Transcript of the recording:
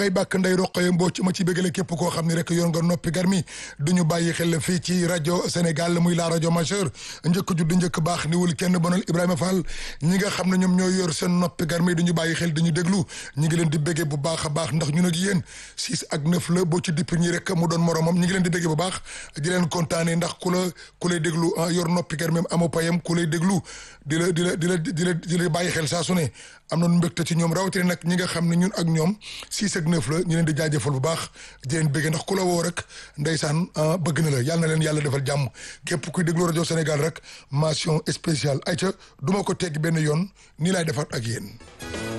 ay bàkk nday roqoye mboo ci ma ci bégale képp koo xam ne rek yoon nga noppi garmi du ñu bàyyi xel fii ci rajo Sénégal muy la rajo majeur njëkk judd njëkk baax niwul kenn bonal Ibrahima Fall ñi nga xam ne ñoom ñooy yor seen noppi garmi du ñu bàyyi xel di ñu déglu ñi ngi leen di béggee bu baax a baax ndax ñun ak yéen six ak neuf la boo ci dipp ñi rek mu doon moromam ñi ngi leen di béggee bu baax di leen kontaane ndax ku la ku lay déglu yor noppi garmi amoo payam ku lay déglu di la di la di la di la di la bàyyi xel saa su ne am nañu mbégte ci ñoom rawatina nag ñi nga xam ne ñun ak ñoom six ak neuf la ñu leen di jaajëfal bu baax di leen bëgg ndax ku la woo rek ndeysaan bëgg na la yàlla na leen yàlla defal jàmm képp kuy déglu rajo Sénégal rek mention spéciale ayca du ma ko tegg benn yoon nii laay defaat ak yéen